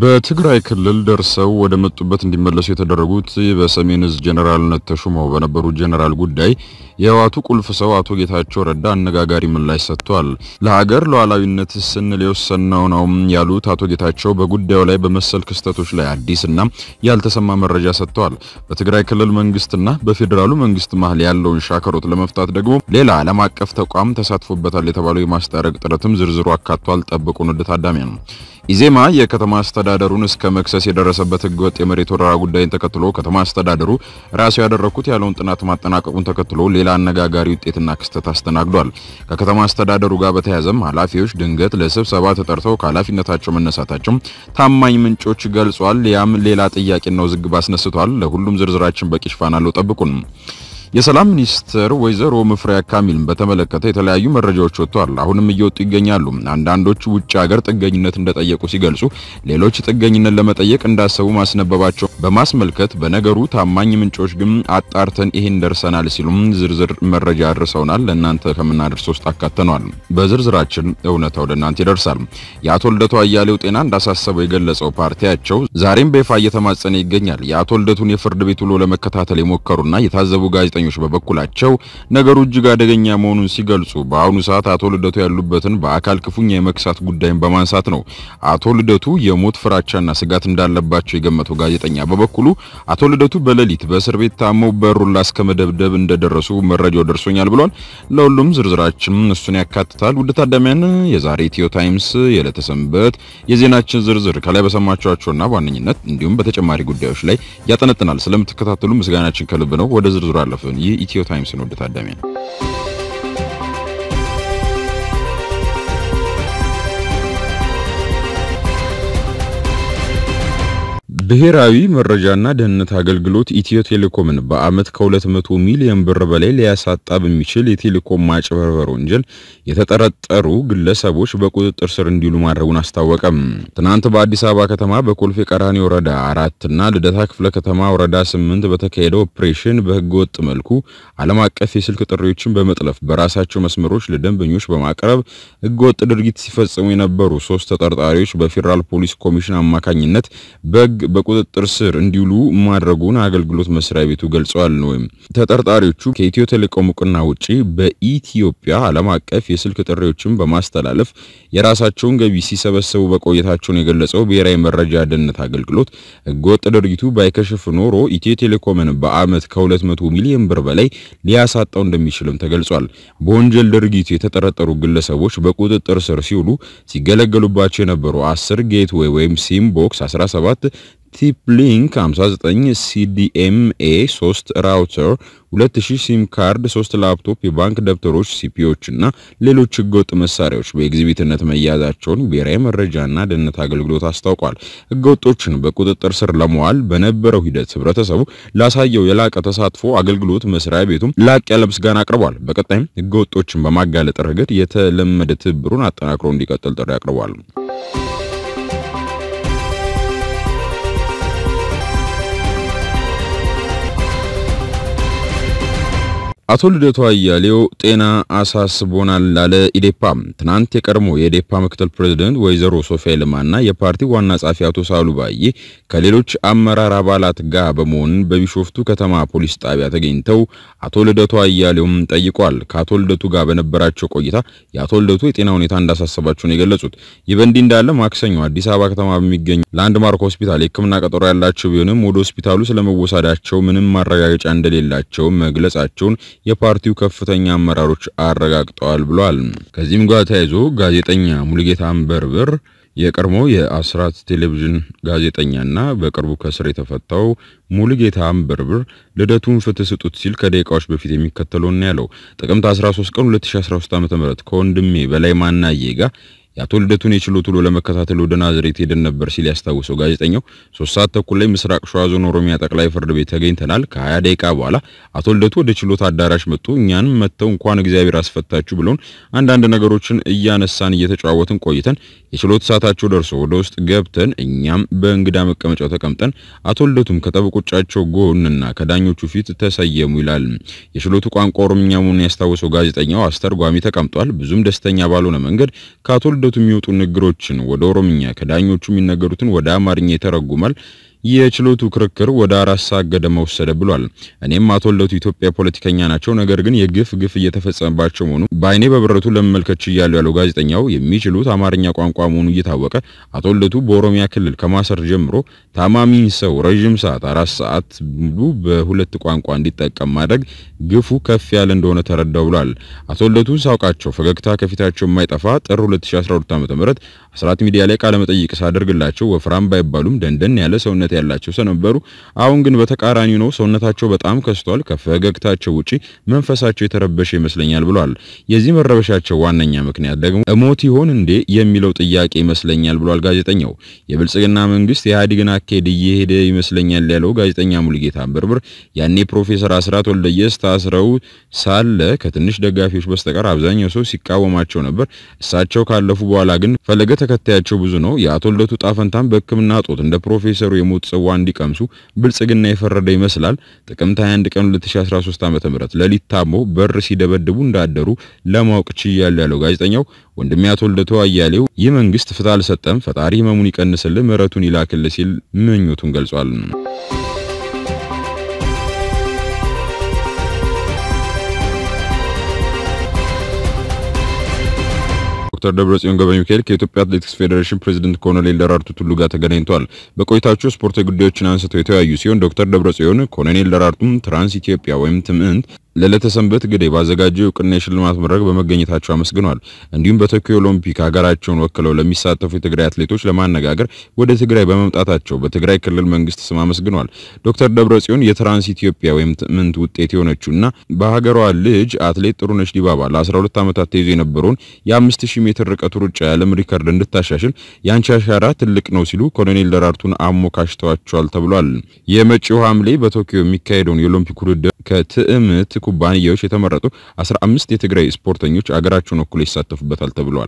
በትግራይ ክልል ደርሰው ወደ መጡበት እንዲመለሱ የተደረጉት በሰሜን እዝ ጀነራልነት ተሹመው በነበሩ ጀነራል ጉዳይ የህወሓቱ ቁልፍ ሰው አቶ ጌታቸው ረዳ አነጋጋሪ ምላሽ ሰጥቷል። ለሀገር ሉዓላዊነት ስንል የወሰንነው ነው ያሉት አቶ ጌታቸው በጉዳዩ ላይ በመሰል ክስተቶች ላይ አዲስና ያልተሰማ መረጃ ሰጥተዋል። በትግራይ ክልል መንግስትና በፌዴራሉ መንግስት መሀል ያለውን ሻከሮት ለመፍታት ደግሞ ሌላ ዓለም አቀፍ ተቋም ተሳትፎበታል የተባለው የማስታረቅ ጥረትም ዝርዝሩ አካቷል። ጠብቁን ወደ ታዳሚያ ነው። ኢዜማ የከተማ አስተዳደሩን እስከ መክሰስ የደረሰበት ህገወጥ የመሬት ወረራ ጉዳይን ተከትሎ ከተማ አስተዳደሩ ራሱ ያደረኩት ያለውን ጥናት ማጠናቀቁን ተከትሎ ሌላ አነጋጋሪ ውጤትና ክስተት አስተናግዷል። ከከተማ አስተዳደሩ ጋር በተያያዘም ኃላፊዎች ድንገት ለስብሰባ ተጠርተው ከኃላፊነታቸው መነሳታቸው ታማኝ ምንጮች ገልጿል። ያም ሌላ ጥያቄና ውዝግብ አስነስቷል። ለሁሉም ዝርዝራችን በቂ ሽፋን አለው። ጠብቁን። የሰላም ሚኒስትር ወይዘሮ ሙፈሪያት ካሚልን በተመለከተ የተለያዩ መረጃዎች ወጥተዋል። አሁንም እየወጡ ይገኛሉ። አንዳንዶች ውጭ ሀገር ጥገኝነት እንደጠየቁ ሲገልጹ፣ ሌሎች ጥገኝነት ለመጠየቅ እንዳሰቡ ማስነበባቸው በማስመልከት በነገሩ ታማኝ ምንጮች ግን አጣርተን ይሄን ደርሰናል ሲሉም ዝርዝር መረጃ አድርሰውናል። ለእናንተ ከምናደርስ ውስጥ አካተነዋል። በዝርዝራችን እውነታ ወደ እናንተ ይደርሳል። የአቶ ልደቱ አያሌው ጤና እንዳሳሰበው የገለጸው ፓርቲያቸው ዛሬም በይፋ እየተማጸነ ይገኛል። የአቶ ልደቱን የፍርድ ቤት ውሎ ለመከታተል የሞከሩና የታዘቡ ጋዜጠኞች በበኩላቸው ነገሩ እጅግ አደገኛ መሆኑን ሲገልጹ በአሁኑ ሰዓት አቶ ልደቱ ያሉበትን በአካል ክፉኛ የመክሳት ጉዳይን በማንሳት ነው። አቶ ልደቱ የሞት ፍራቻና ስጋት እንዳለባቸው የገመተው ጋዜጠኛ በበኩሉ አቶ ልደቱ በሌሊት በእስር ቤት ታመው በሩላ እስከ መደብደብ እንደደረሱ መረጃው ደርሶኛል ብሏል። ለሁሉም ዝርዝራችን እሱን ያካትታል። ውድ ታዳሚያን የዛሬ ኢትዮ ታይምስ የዕለተ ሰንበት የዜናችን ዝርዝር ከላይ በሰማችኋቸውና በዋነኝነት እንዲሁም በተጨማሪ ጉዳዮች ላይ ያጠነጥናል። ስለምትከታተሉ ምስጋናችን ከልብ ነው። ወደ ዝርዝሩ አለፍን። ይህ ኢትዮ ታይምስ ነው። ውድ ታዳሚያን ብሔራዊ መረጃና ደህንነት አገልግሎት ኢትዮ ቴሌኮምን በዓመት ከ200 ሚሊዮን ብር በላይ ሊያሳጣ በሚችል የቴሌኮም ማጭበርበር ወንጀል የተጠረጠሩ ግለሰቦች በቁጥጥር ስር እንዲውሉ ማድረጉን አስታወቀም። ትናንት በአዲስ አበባ ከተማ በኮልፌ ቀራኒ ወረዳ አራት እና ልደታ ክፍለ ከተማ ወረዳ ስምንት በተካሄደው ኦፕሬሽን በህገወጥ መልኩ ዓለም አቀፍ የስልክ ጥሪዎችን በመጥለፍ በራሳቸው መስመሮች ለደንበኞች በማቅረብ ህገወጥ ድርጊት ሲፈጽሙ የነበሩ ሶስት ተጠርጣሪዎች በፌዴራል ፖሊስ ኮሚሽን አማካኝነት በህግ በቁጥጥር ስር እንዲውሉ ማድረጉን አገልግሎት መስሪያ ቤቱ ገልጸዋል። ነው ተጠርጣሪዎቹ ከኢትዮ ቴሌኮም እውቅና ውጪ በኢትዮጵያ ዓለም አቀፍ የስልክ ጥሪዎችን በማስተላለፍ የራሳቸውን ገቢ ሲሰበሰቡ በቆየታቸውን የገለጸው ብሔራዊ መረጃ ደህንነት አገልግሎት ህገወጥ ድርጊቱ ባይከሽፍ ኖሮ ኢትዮ ቴሌኮምን በዓመት ከ200 ሚሊዮን ብር በላይ ሊያሳጣው እንደሚችልም ተገልጿል። በወንጀል ድርጊቱ የተጠረጠሩ ግለሰቦች በቁጥጥር ስር ሲውሉ ሲገለገሉባቸው የነበሩ 10 ጌትዌይ ወይም ሲም ቦክስ 17 ቲፕ ሊንክ 59 ሲዲኤምኤ 3 ራውተር 2000 ሲም ካርድ 3 ላፕቶፕ የባንክ ደብተሮች ሲፒዎች እና ሌሎች ህገወጥ መሳሪያዎች በኤግዚቢትነት መያዛቸውን ብሔራዊ መረጃና ደህንነት አገልግሎት አስታውቋል። ህገወጦችን በቁጥጥር ስር ለመዋል በነበረው ሂደት ህብረተሰቡ ላሳየው የላቀ ተሳትፎ አገልግሎት መስሪያ ቤቱም ላቅ ያለ ምስጋና አቅርቧል። በቀጣይም ህገወጦችን በማጋለጥ ረገድ የተለመደ ትብብሩን አጠናክሮ እንዲቀጥል ጥሪ አቅርቧል። አቶ ልደቱ አያሌው ጤና አሳስቦናል ላለ ኢዴፓ። ትናንት የቀድሞ የኢዴፓ ምክትል ፕሬዝዳንት ወይዘሮ ሶፊያ ልማና የፓርቲው ዋና ጸሐፊ አቶ ሳሉ ባዬ ከሌሎች አመራር አባላት ጋር በመሆን በቢሾፍቱ ከተማ ፖሊስ ጣቢያ ተገኝተው አቶ ልደቱ አያሌውም ጠይቋል። ከአቶ ልደቱ ጋር በነበራቸው ቆይታ የአቶ ልደቱ የጤና ሁኔታ እንዳሳሰባቸው ነው የገለጹት። ይህ በእንዲህ እንዳለ ማክሰኞ አዲስ አበባ ከተማ በሚገኝ ላንድማርክ ሆስፒታል የሕክምና ቀጠሮ ያላቸው ቢሆንም ወደ ሆስፒታሉ ስለመወሰዳቸው ምንም ማረጋገጫ እንደሌላቸው መግለጻቸውን የፓርቲው ከፍተኛ አመራሮች አረጋግጠዋል ብሏል። ከዚህም ጋር ተያይዞ ጋዜጠኛ ሙሉጌታ አንበርብር የቀድሞ የአስራት ቴሌቪዥን ጋዜጠኛና በቅርቡ ከስር የተፈታው ሙሉጌታ አንበርብር ልደቱን ፍትህ ስጡት ሲል ከደቂቃዎች በፊት የሚከተለውን ያለው ጥቅምት 13 ቀን 2013 ዓ.ም ከወንድሜ በላይ ማናዬ ጋር የአቶ ልደቱን የችሎት ውሎ ለመከታተል ወደ ናዝሬት ሄደን ነበር ሲል ያስታውሰው ጋዜጠኛው ሶስት ሰዓት ተኩል ላይ ምስራቅ ሸዋ ዞን ኦሮሚያ ጠቅላይ ፍርድ ቤት ተገኝተናል። ከ20 ደቂቃ በኋላ አቶ ልደቱ ወደ ችሎት አዳራሽ መጡ። እኛንም መጥተው እንኳን እግዚአብሔር አስፈታችሁ ብለውን አንዳንድ ነገሮችን እያነሳን እየተጨዋወትን ቆይተን የችሎት ሰዓታቸው ደርሶ ወደ ውስጥ ገብተን እኛም በእንግዳ መቀመጫው ተቀምጠን አቶ ልደቱም ከጠበቆቻቸው ጎንና ከዳኞቹ ፊት ተሰየሙ ይላል። የችሎቱ ቋንቋ ኦሮምኛ መሆኑን ያስታውሰው ጋዜጠኛው አስተርጓሚ ተቀምጧል። ብዙም ደስተኛ ባልሆነ መንገድ ከአቶ ልደቱ የሚወጡ ንግሮችን ወደ ኦሮምኛ ከዳኞቹ የሚነገሩትን ወደ አማርኛ ይተረጉማል። የችሎቱ ክርክር ወደ አራት ሰዓት ገደማ ወሰደ ብሏል። እኔም አቶ ልደቱ ኢትዮጵያ ፖለቲከኛ ናቸው፣ ነገር ግን የግፍ ግፍ እየተፈጸመባቸው መሆኑ በአይኔ በብረቱ ለመመልከት ችያለሁ ያለው ጋዜጠኛው የሚችሉት አማርኛ ቋንቋ መሆኑ እየታወቀ አቶ ልደቱ በኦሮሚያ ክልል ከማሰር ጀምሮ ታማሚ ሰው ረዥም ሰዓት አራት ሰዓት ሙሉ በሁለት ቋንቋ እንዲጠቀም ማድረግ ግፉ ከፍ ያለ እንደሆነ ተረዳው ብሏል። አቶ ልደቱ ሳውቃቸው ፈገግታ ከፊታቸው የማይጠፋ ጥር 2012 ዓ.ም አስራት ሚዲያ ላይ ቃለ መጠይቅ ሳደርግላቸው ወፍራም ባይባሉም ደንደን ያለ ሰውነት ያላቸው ሰው ነበሩ። አሁን ግን በተቃራኒው ነው። ሰውነታቸው በጣም ከስቷል። ከፈገግታቸው ውጪ መንፈሳቸው የተረበሸ ይመስለኛል ብሏል። የዚህ መረበሻቸው ዋነኛ ምክንያት ደግሞ እሞት ይሆን እንዴ የሚለው ጥያቄ ይመስለኛል ብሏል ጋዜጠኛው። የብልጽግና መንግስት የኢህአዴግን አካሄድ እየሄደ ይመስለኛል ያለው ጋዜጠኛ ሙሉጌታ አንበርብር ያኔ ፕሮፌሰር አስራት ወልደየስ ታስረው ሳለ ከትንሽ ደጋፊዎች በስተቀር አብዛኛው ሰው ሲቃወማቸው ነበር። እሳቸው ካለፉ በኋላ ግን ፈለገ ተከታያቸው ብዙ ነው። የአቶ ልደቱ ጣፈንታም በሕክምና ጦት እንደ ፕሮፌሰሩ የሞት ጽዋ እንዲቀምሱ ብልጽግና የፈረደ ይመስላል። ጥቅምት 21 ቀን 2013 ዓ.ም ሌሊት ታሞ በር ሲደበድቡ እንዳደሩ ለማወቅ ችያለሁ ያለው ጋዜጠኛው ወንድሜ አቶ ልደቱ አያሌው ይህ መንግስት ፍትህ አልሰጠም፣ ፈጣሪ ህመሙን ይቀንስልህ፣ ምሕረቱን ይላክልህ ሲል ምኞቱን ገልጿል። ዶክተር ደብረጽዮን ገብረ ሚካኤል ከኢትዮጵያ አትሌቲክስ ፌዴሬሽን ፕሬዝዳንት ኮሎኔል ደራርቱ ቱሉ ጋር ተገናኝተዋል። በቆይታቸው ስፖርታዊ ጉዳዮችን አንስተው የተወያዩ ሲሆን ዶክተር ደብረጽዮን ኮሎኔል ደራርቱም ትራንስ ኢትዮጵያ ወይም ትምንት ለዕለተ ሰንበት ግዴ ባዘጋጀው እውቅና የሽልማት መድረክ በመገኘታቸው አመስግነዋል። እንዲሁም በቶኪዮ ኦሎምፒክ ሀገራቸውን ወክለው ለሚሳተፉ የትግራይ አትሌቶች ለማነጋገር ወደ ትግራይ በመምጣታቸው በትግራይ ክልል መንግስት ስም አመስግነዋል። ዶክተር ደብረጽዮን የትራንስ ኢትዮጵያ ወይም ትምንት ውጤት የሆነችውና በሀገሯ ልጅ አትሌት ጥሩነሽ ዲባባ ለ12 ዓመታት ተይዞ የነበረውን የ5000 ሜትር ርቀት ሩጫ የዓለም ሪከርድ እንድታሻሽል የአንቺ አሻራ ትልቅ ነው ሲሉ ኮሎኔል ደራርቱን አሞካሽተዋቸዋል ተብሏል። የመጪው ሐምሌ በቶኪዮ የሚካሄደውን የኦሎምፒክ ውድድር ከትዕምት ኩባንያዎች የተመረጡ 15 የትግራይ ስፖርተኞች አገራቸውን ወክለው ይሳተፉበታል ተብሏል።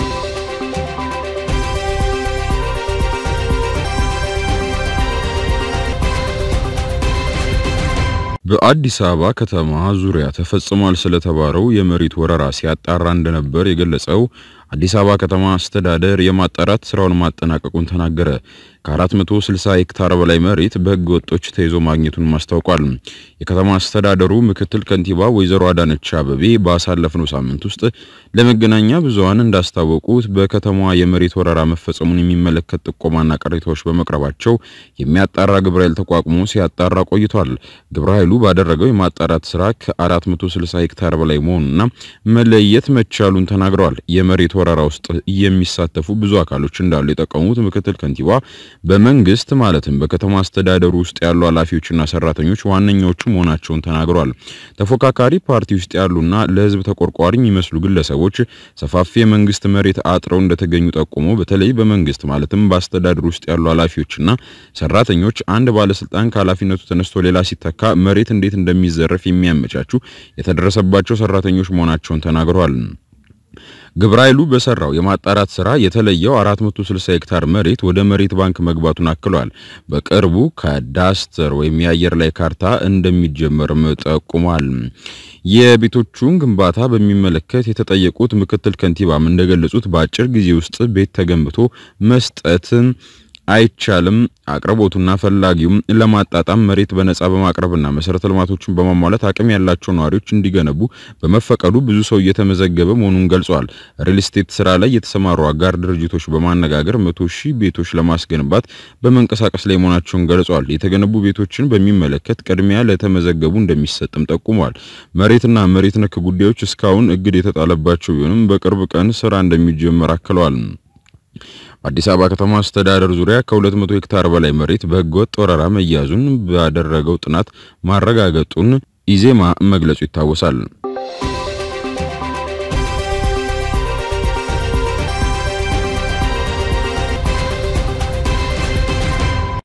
በአዲስ አበባ ከተማ ዙሪያ ተፈጽሟል ስለተባለው የመሬት ወረራ ሲያጣራ እንደነበር የገለጸው አዲስ አበባ ከተማ አስተዳደር የማጣራት ስራውን ማጠናቀቁን ተናገረ። ከ460 ሄክታር በላይ መሬት በህገ ወጦች ተይዞ ማግኘቱን አስታውቋል። የከተማ አስተዳደሩ ምክትል ከንቲባ ወይዘሮ አዳነች አበቤ ባሳለፍነው ሳምንት ውስጥ ለመገናኛ ብዙሃን እንዳስታወቁት በከተማዋ የመሬት ወረራ መፈጸሙን የሚመለከት ጥቆማና ቅሬታዎች በመቅረባቸው የሚያጣራ ግብረ ኃይል ተቋቁሞ ሲያጣራ ቆይቷል። ግብረ ኃይሉ ባደረገው የማጣራት ስራ ከ460 ሄክታር በላይ መሆኑና መለየት መቻሉን ተናግረዋል። የመሬት ወረራ ውስጥ የሚሳተፉ ብዙ አካሎች እንዳሉ የጠቀሙት ምክትል ከንቲባ በመንግስት ማለትም በከተማ አስተዳደሩ ውስጥ ያሉ ኃላፊዎችና ሰራተኞች ዋነኞቹ መሆናቸውን ተናግረዋል። ተፎካካሪ ፓርቲ ውስጥ ያሉና ለህዝብ ተቆርቋሪ የሚመስሉ ግለሰቦች ሰፋፊ የመንግስት መሬት አጥረው እንደተገኙ ጠቁሞ በተለይ በመንግስት ማለትም በአስተዳደሩ ውስጥ ያሉ ኃላፊዎችና ሰራተኞች አንድ ባለስልጣን ከኃላፊነቱ ተነስቶ ሌላ ሲተካ መሬት እንዴት እንደሚዘረፍ የሚያመቻቹ የተደረሰባቸው ሰራተኞች መሆናቸውን ተናግረዋል። ግብረ ኃይሉ በሰራው የማጣራት ስራ የተለየው 460 ሄክታር መሬት ወደ መሬት ባንክ መግባቱን አክሏል። በቅርቡ ከዳስተር ወይም የአየር ላይ ካርታ እንደሚጀመርም ጠቁሟል። የቤቶቹን ግንባታ በሚመለከት የተጠየቁት ምክትል ከንቲባም እንደገለጹት በአጭር ጊዜ ውስጥ ቤት ተገንብቶ መስጠት አይቻልም። አቅርቦቱና ፈላጊውም ለማጣጣም መሬት በነጻ በማቅረብና መሰረተ ልማቶችን በማሟላት አቅም ያላቸው ነዋሪዎች እንዲገነቡ በመፈቀዱ ብዙ ሰው እየተመዘገበ መሆኑን ገልጸዋል። ሪል ስቴት ስራ ላይ የተሰማሩ አጋር ድርጅቶች በማነጋገር መቶ ሺህ ቤቶች ለማስገንባት በመንቀሳቀስ ላይ መሆናቸውን ገልጸዋል። የተገነቡ ቤቶችን በሚመለከት ቅድሚያ ለተመዘገቡ እንደሚሰጥም ጠቁመዋል። መሬትና መሬት ነክ ጉዳዮች እስካሁን እግድ የተጣለባቸው ቢሆንም በቅርብ ቀን ስራ እንደሚጀመር አክለዋል። በአዲስ አበባ ከተማ አስተዳደር ዙሪያ ከ200 ሄክታር በላይ መሬት በህገወጥ ወረራ መያዙን ባደረገው ጥናት ማረጋገጡን ኢዜማ መግለጹ ይታወሳል።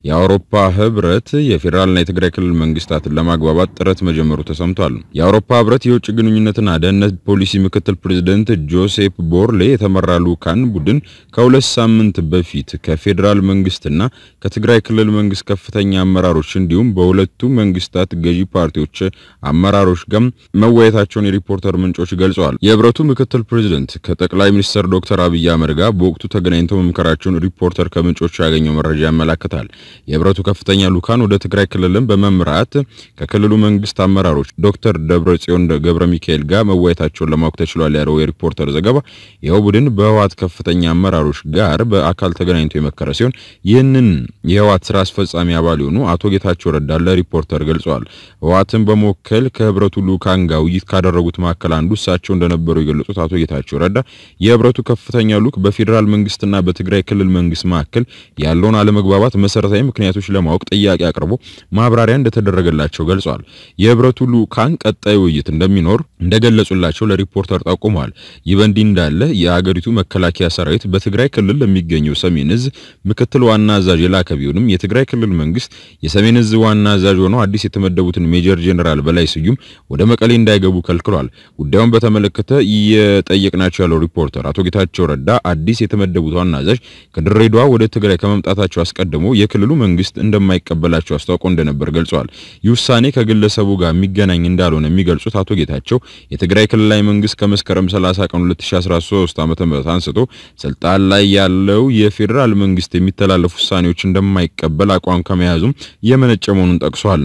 የአውሮፓ ህብረት የፌዴራልና የትግራይ ክልል መንግስታትን ለማግባባት ጥረት መጀመሩ ተሰምቷል። የአውሮፓ ህብረት የውጭ ግንኙነትና ደህንነት ፖሊሲ ምክትል ፕሬዝደንት ጆሴፕ ቦርሌ የተመራ ልዑካን ቡድን ከሁለት ሳምንት በፊት ከፌዴራል መንግስትና ከትግራይ ክልል መንግስት ከፍተኛ አመራሮች እንዲሁም በሁለቱ መንግስታት ገዢ ፓርቲዎች አመራሮች ጋር መወያየታቸውን የሪፖርተር ምንጮች ገልጸዋል። የህብረቱ ምክትል ፕሬዝደንት ከጠቅላይ ሚኒስትር ዶክተር አብይ አህመድ ጋር በወቅቱ ተገናኝተው መምከራቸውን ሪፖርተር ከምንጮቹ ያገኘው መረጃ ያመላክታል። የህብረቱ ከፍተኛ ልዑካን ወደ ትግራይ ክልልን በመምራት ከክልሉ መንግስት አመራሮች ዶክተር ደብረጽዮን ገብረ ሚካኤል ጋር መወያየታቸውን ለማወቅ ተችሏል ያለው የሪፖርተር ዘገባ ይኸው ቡድን በህወሓት ከፍተኛ አመራሮች ጋር በአካል ተገናኝቶ የመከረ ሲሆን ይህንን የህወሓት ስራ አስፈጻሚ አባል የሆኑ አቶ ጌታቸው ረዳ ለሪፖርተር ገልጸዋል። ህወሓትን በመወከል ከህብረቱ ልዑካን ጋር ውይይት ካደረጉት መካከል አንዱ እሳቸው እንደነበሩ የገለጹት አቶ ጌታቸው ረዳ የህብረቱ ከፍተኛ ልዑክ በፌዴራል መንግስትና በትግራይ ክልል መንግስት መካከል ያለውን አለመግባባት መሰረታዊ ምክንያቶች ለማወቅ ጥያቄ አቅርቦ ማብራሪያ እንደተደረገላቸው ገልጸዋል። የህብረቱ ልዑካን ቀጣይ ውይይት እንደሚኖር እንደገለጹላቸው ለሪፖርተር ጠቁመዋል። ይህ በእንዲህ እንዳለ የአገሪቱ መከላከያ ሰራዊት በትግራይ ክልል ለሚገኘው ሰሜን እዝ ምክትል ዋና አዛዥ የላከ ቢሆንም የትግራይ ክልል መንግስት የሰሜን እዝ ዋና አዛዥ ሆነው አዲስ የተመደቡትን ሜጀር ጄኔራል በላይ ስዩም ወደ መቀሌ እንዳይገቡ ከልክሏል። ጉዳዩን በተመለከተ እየጠየቅናቸው ያለው ሪፖርተር አቶ ጌታቸው ረዳ አዲስ የተመደቡት ዋና አዛዥ ከድሬዳዋ ወደ ትግራይ ከመምጣታቸው አስቀድሞ የክልሉ መንግስት እንደማይቀበላቸው አስታውቆ እንደነበር ገልጿል። ይህ ውሳኔ ከግለሰቡ ጋር የሚገናኝ እንዳልሆነ የሚገልጹት አቶ ጌታቸው የትግራይ ክልላዊ መንግስት ከመስከረም 30 ቀን 2013 ዓ.ም አንስቶ ስልጣን ላይ ያለው የፌዴራል መንግስት የሚተላለፉ ውሳኔዎች እንደማይቀበል አቋም ከመያዙም የመነጨ መሆኑን ጠቅሷል።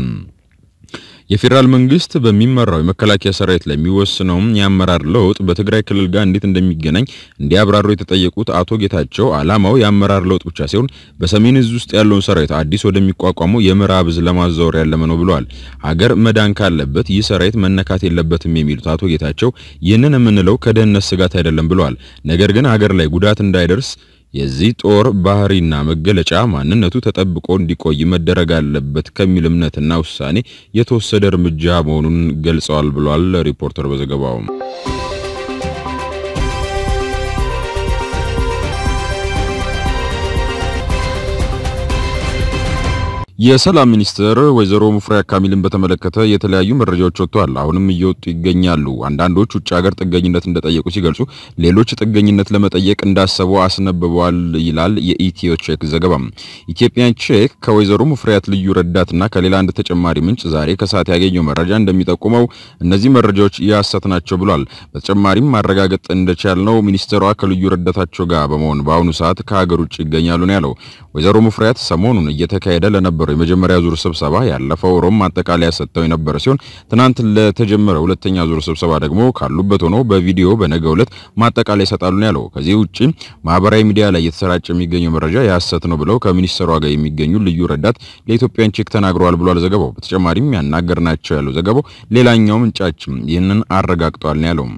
የፌዴራል መንግስት በሚመራው የመከላከያ ሰራዊት ላይ የሚወስነው የአመራር ለውጥ በትግራይ ክልል ጋር እንዴት እንደሚገናኝ እንዲያብራሩ የተጠየቁት አቶ ጌታቸው ዓላማው የአመራር ለውጥ ብቻ ሲሆን በሰሜን እዝ ውስጥ ያለውን ሰራዊት አዲስ ወደሚቋቋመው የምዕራብ እዝ ለማዛወር ያለመ ነው ብለዋል። ሀገር መዳን ካለበት ይህ ሰራዊት መነካት የለበትም የሚሉት አቶ ጌታቸው ይህንን የምንለው ከደህንነት ስጋት አይደለም ብለዋል። ነገር ግን ሀገር ላይ ጉዳት እንዳይደርስ የዚህ ጦር ባህሪና መገለጫ ማንነቱ ተጠብቆ እንዲቆይ መደረግ አለበት ከሚል እምነትና ውሳኔ የተወሰደ እርምጃ መሆኑን ገልጸዋል ብሏል ሪፖርተር በዘገባው። የሰላም ሚኒስትር ወይዘሮ ሙፈሪያት ካሚልን በተመለከተ የተለያዩ መረጃዎች ወጥተዋል። አሁንም እየወጡ ይገኛሉ። አንዳንዶች ውጭ ሀገር ጥገኝነት እንደጠየቁ ሲገልጹ፣ ሌሎች ጥገኝነት ለመጠየቅ እንዳሰቡ አስነብበዋል ይላል የኢትዮ ቼክ ዘገባ። ኢትዮጵያን ቼክ ከወይዘሮ ሙፈሪያት ልዩ ረዳትና ከሌላ አንድ ተጨማሪ ምንጭ ዛሬ ከሰዓት ያገኘው መረጃ እንደሚጠቁመው እነዚህ መረጃዎች የሐሰት ናቸው ብሏል። በተጨማሪም ማረጋገጥ እንደቻልነው ሚኒስትሯ ከልዩ ረዳታቸው ጋር በመሆን በአሁኑ ሰዓት ከሀገር ውጭ ይገኛሉ ነው ያለው። ወይዘሮ ሙፈሪያት ሰሞኑን እየተካሄደ ለነበረው የመጀመሪያ ዙር ስብሰባ ያለፈው ሮም ማጠቃለያ ሰጥተው የነበረ ሲሆን ትናንት ለተጀመረ ሁለተኛ ዙር ስብሰባ ደግሞ ካሉበት ሆኖ በቪዲዮ በነገው ዕለት ማጠቃለያ ይሰጣሉ ነው ያለው። ከዚህ ውጪ ማህበራዊ ሚዲያ ላይ እየተሰራጨ የሚገኘው መረጃ የሐሰት ነው ብለው ከሚኒስትሯ ጋር የሚገኙ ልዩ ረዳት ለኢትዮጵያን ቼክ ተናግረዋል ብሏል ዘገባው። በተጨማሪም ያናገርናቸው ያለው ዘገባው ሌላኛው ምንጫችም ይህንን አረጋግጧል ነው ያለው።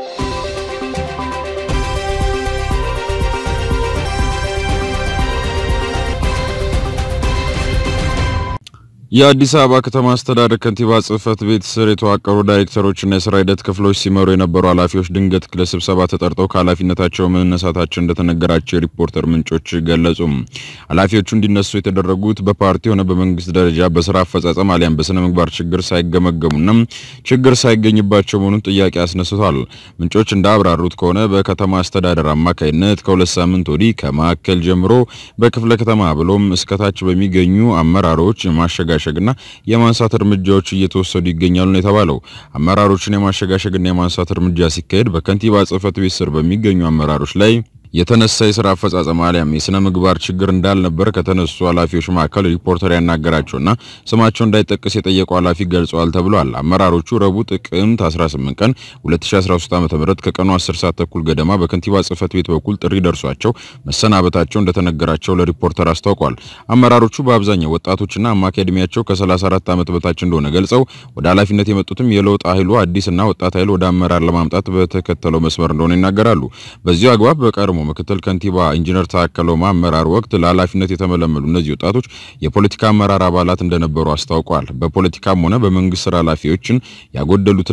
የአዲስ አበባ ከተማ አስተዳደር ከንቲባ ጽህፈት ቤት ስር የተዋቀሩ ዳይሬክተሮችና የስራ ሂደት ክፍሎች ሲመሩ የነበሩ ኃላፊዎች ድንገት ለስብሰባ ተጠርተው ከኃላፊነታቸው መነሳታቸው እንደተነገራቸው የሪፖርተር ምንጮች ገለጹ። ኃላፊዎቹ እንዲነሱ የተደረጉት በፓርቲ ሆነ በመንግስት ደረጃ በስራ አፈጻጸም አሊያም በስነ ምግባር ችግር ሳይገመገሙና ችግር ሳይገኝባቸው መሆኑን ጥያቄ አስነስቷል። ምንጮች እንዳብራሩት ከሆነ በከተማ አስተዳደር አማካይነት ከሁለት ሳምንት ወዲህ ከማዕከል ጀምሮ በክፍለ ከተማ ብሎም እስከታች በሚገኙ አመራሮች ማሸጋሸግና የማንሳት እርምጃዎች እየተወሰዱ ይገኛሉ ነው የተባለው። አመራሮችን የማሸጋሸግና የማንሳት እርምጃ ሲካሄድ በከንቲባ ጽህፈት ቤት ስር በሚገኙ አመራሮች ላይ የተነሳ የስራ አፈጻጸም አሊያም የስነ ምግባር ችግር እንዳልነበር ከተነሱ ኃላፊዎች መካከል ሪፖርተር ያናገራቸውና ስማቸው እንዳይጠቀስ የጠየቁ ኃላፊ ገልጸዋል ተብሏል። አመራሮቹ ረቡዕ ጥቅምት 18 ቀን 2013 ዓ.ም ከቀኑ 10 ሰዓት ተኩል ገደማ በከንቲባ ጽህፈት ቤት በኩል ጥሪ ደርሷቸው መሰናበታቸው እንደተነገራቸው ለሪፖርተር አስታውቋል። አመራሮቹ በአብዛኛው ወጣቶችና አማካይ ዕድሜያቸው ከ34 ዓመት በታች እንደሆነ ገልጸው ወደ ኃላፊነት የመጡትም የለውጥ ኃይሉ አዲስና ወጣት ኃይል ወደ አመራር ለማምጣት በተከተለው መስመር እንደሆነ ይናገራሉ። በዚሁ አግባብ በቀድሞ ምክትል ከንቲባ ኢንጂነር ታከለ ኡማ አመራር ወቅት ለኃላፊነት የተመለመሉ እነዚህ ወጣቶች የፖለቲካ አመራር አባላት እንደነበሩ አስታውቋል። በፖለቲካም ሆነ በመንግስት ስራ ኃላፊዎችን ያጎደሉትና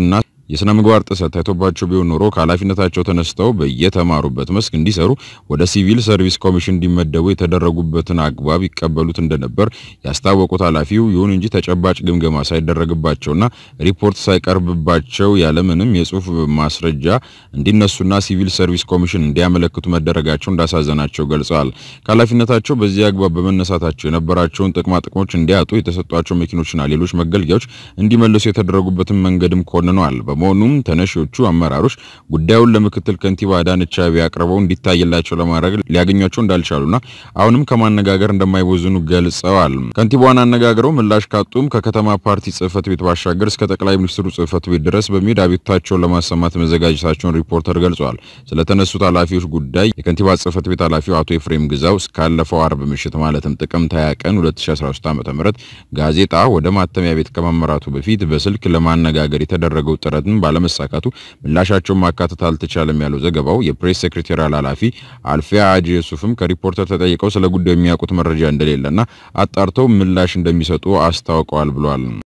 የስነ ምግባር ጥሰት ታይቶባቸው ቢሆን ኖሮ ከኃላፊነታቸው ተነስተው በየተማሩበት መስክ እንዲሰሩ ወደ ሲቪል ሰርቪስ ኮሚሽን እንዲመደቡ የተደረጉበትን አግባብ ይቀበሉት እንደነበር ያስታወቁት ኃላፊው፣ ይሁን እንጂ ተጨባጭ ግምገማ ሳይደረግባቸውና ሪፖርት ሳይቀርብባቸው ያለምንም የጽሁፍ ማስረጃ እንዲነሱና ሲቪል ሰርቪስ ኮሚሽን እንዲያመለክቱ መደረጋቸው እንዳሳዘናቸው ገልጸዋል። ከኃላፊነታቸው በዚህ አግባብ በመነሳታቸው የነበራቸውን ጥቅማ ጥቅሞች እንዲያጡ፣ የተሰጧቸው መኪኖችና ሌሎች መገልገያዎች እንዲመልሱ የተደረጉበትን መንገድም ኮንነዋል። በመሆኑም ተነሺዎቹ አመራሮች ጉዳዩን ለምክትል ከንቲባ አዳነች አቤቤ አቅርበው እንዲታይላቸው ለማድረግ ሊያገኟቸው እንዳልቻሉና አሁንም ከማነጋገር እንደማይቦዝኑ ገልጸዋል። ከንቲባዋን አነጋግረው ምላሽ ካጡም ከከተማ ፓርቲ ጽህፈት ቤት ባሻገር እስከ ጠቅላይ ሚኒስትሩ ጽህፈት ቤት ድረስ በመሄድ አቤቱታቸውን ለማሰማት መዘጋጀታቸውን ሪፖርተር ገልጿል። ስለተነሱት ኃላፊዎች ጉዳይ የከንቲባ ጽህፈት ቤት ኃላፊው አቶ ኤፍሬም ግዛው እስካለፈው አርብ ምሽት ማለትም ጥቅምት 20 ቀን 2013 ዓ.ም ጋዜጣ ወደ ማተሚያ ቤት ከመመራቱ በፊት በስልክ ለማነጋገር የተደረገው ጥረትን ባለመሳካቱ ምላሻቸውን ማካተት አልተቻለም ያለው ዘገባው የፕሬስ ሴክሬታሪያል ኃላፊ አልፊያ አጂ ዩሱፍም ከሪፖርተር ተጠይቀው ስለ ጉዳዩ የሚያውቁት መረጃ እንደሌለና አጣርተው ምላሽ እንደሚሰጡ አስታውቀዋል ብሏል።